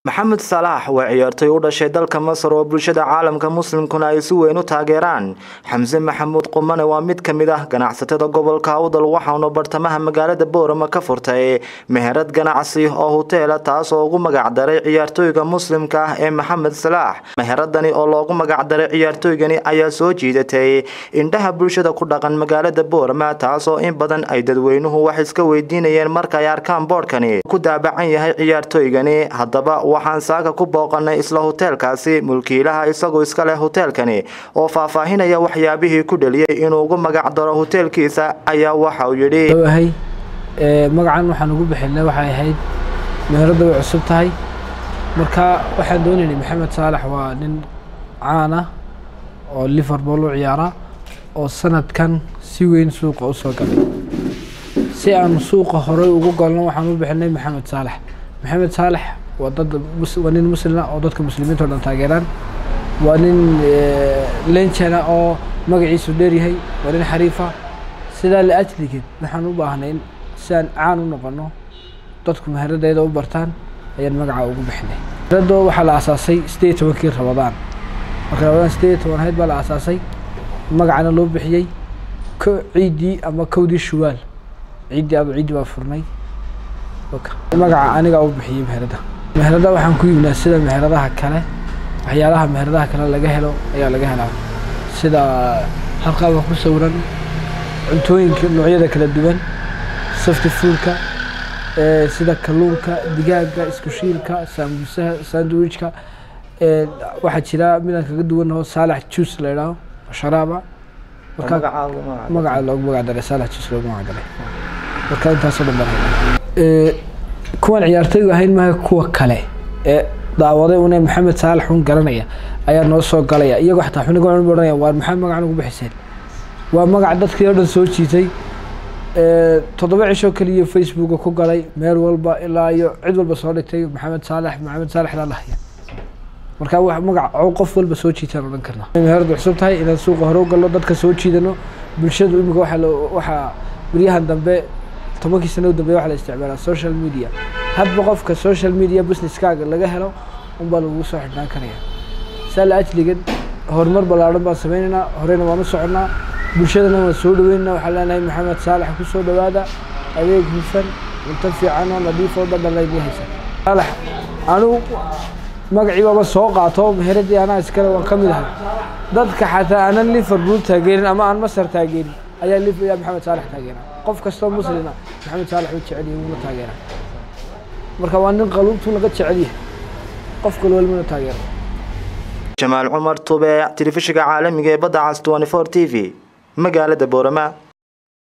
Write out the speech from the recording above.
maxamed salaax waa ciyaartoy u dhashay dalka masar oo bulshada caalamka muslimkuna ay si weyn u taageeraan xamse maxamuud qumane waa mid ka mid ah ganacsatada gobolka awdal waxaanu bartamaha magaalada boorama ka furtay meherad ganacsi oo huteela taas oo ugu magacdaray ciyaartooyga muslimka ah ee maxamed salaax meheradani oo loogu magacdaray ciyaartooygani ayaa soo jiidatay indhaha bulshada ku dhaqan magaalada boorama taas oo in badan ay dadweynuhu wax iska weydiinayeen markaay arkaan boodhkani ku daabacan yahay ciyaartooygani haddaba waxaan saaka ku booqanay isla huteelkaasi mulkiilaha isagoo iska leh huteelkani oo faahfaahinaya waxyaabihii ku dhaliyay inuu ugu magac daro huteelkiisa ayaa waxa uu yidhi ahay magacan waxaan ugu bixinay waxay ahayd meherada way cusub tahay marka waxaan doonaynay maxamed saalax waa nin caan ah oo liverpool u ciyaara oo sanadkan si weyn suuqa usoo galay si aan suuqa horey ugu galno waxaan u bixinay maxamed saalax maxamed saalax waa dad waa nin muslima oo dadka muslimiinta o dhan taageeraan waa nin lenjana oo magaciisu dheeryahay waa nin xariifa sidaa la ajligeed waxaan u baahnay in si aan caan u noqono dadku meheradeeda u bartaan ayaan magaca ugu bixinay meherado waxaa la aasaasay sideed iyo tobankii rabadaan marka rabadaan sideed iyo toban ahayd baa la aasaasay magacana loo bixiyey k ciiddii ama kowdii shuwaal ciiddii ado ciiddii baa furnay magaca anigaa u bixiyey meherada meherada waxaan ku yimnaa sida meheradaha kale waxyaalaha meheradaha kale laga helo ayaa laga helaa sida halqaaba ku sawiran cuntooyinka noocyada kala duwan safti fuulka sida kalluunka digaaga iskushiilka saambusaha sandwichka waxaa jira midaan kaga duwanao saalax juice la idhaaho sharaaba marka magaca loogu magac daray saalax juice loogu magac daray marka intaasoo dhan baa kuwan ciyaartooygu ahayn maaha kuwa kale ee daawaday une maxamed saalax un garanaya ayaa noo soo galaya iyagoo xataa xuniga ohanaya waa maxaa magacan ugu bixiseen waa magac dadkii oo dhan soo jiitay toddoba cishoo keliya facebooka ku galay meel walba ilaa iyo cid walba soo dhigtay maxamed saalax maxamed saalax laa lahaya marka wa magac qof walba soo jiitaan odhan karna meheradu cusub tahay inaan suuqa hore u galno dadka soo jiidano bulshadu imika waaa waxaa beryahan dambe tobankii sano u dambeya waxa la isticmaalaa social media hadba qofka social media businesskaaga laga helo unbaa lagu soo xidhnaan karaya saa la ajligan horumar ballaadhan baan sameynaynaa horeyna waan u soconnaa bulshadana waan soo dhaweynana waxaan leenahay maxamed saalax ku soo dhawaada adeeg hufan cunto fiican oo nadiif oo dhadhan laydii haysa saalax anigu magacii baaba soo qaato meheradii anaa iskale waan ka mid ahay dadka xataa aanan liverpool taageerin ama aan masar taageerin ayaa ayaa maxamed saalax taageera qof kastoo muslima maxamed saalax u jecel yahay wuna taageera marka waa nin qaluubtu laga jecel yahay qof kale walmuna taageera jamaal cumar tube telefishinka caalamiga ee badda cas 24 t v magaalada boorama